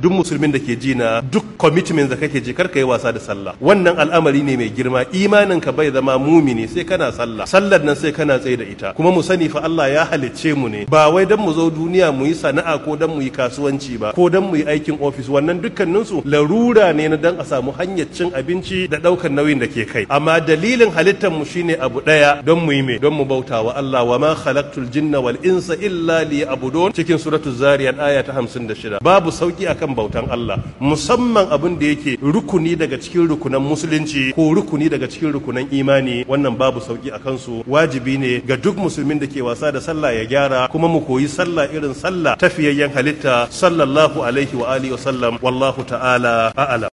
duk musulmin da ke ji na duk commitment da kake ji kar ka yi wasa da sallah wannan al'amari ne mai girma imanin ka bai zama mumini sai kana sallah sallar nan sai kana tsaye da ita kuma mu sani fa Allah ya halicce mu ne ba wai dan mu zo duniya mu yi sana'a ko dan mu yi kasuwanci ba ko dan mu yi aikin office wannan dukkanin su larura ne na dan a samu hanyar cin abinci da daukar nauyin da ke kai amma dalilin halittar mu shine abu daya don mu yi me don mu bauta wa Allah wa ma khalaqtul jinna wal insa illa liya'budun cikin suratul zariyat aya ta 56 babu sauki akan bautan Allah musamman abin da yake rukuni daga cikin rukunan musulunci ko rukuni daga cikin rukunan imani wannan babu sauki a kansu wajibi ne ga duk musulmin da ke wasa da sallah ya gyara kuma mu koyi sallah irin sallah tafiyayyen halitta sallallahu alaihi wa alihi wa sallam wallahu ta'ala a'lam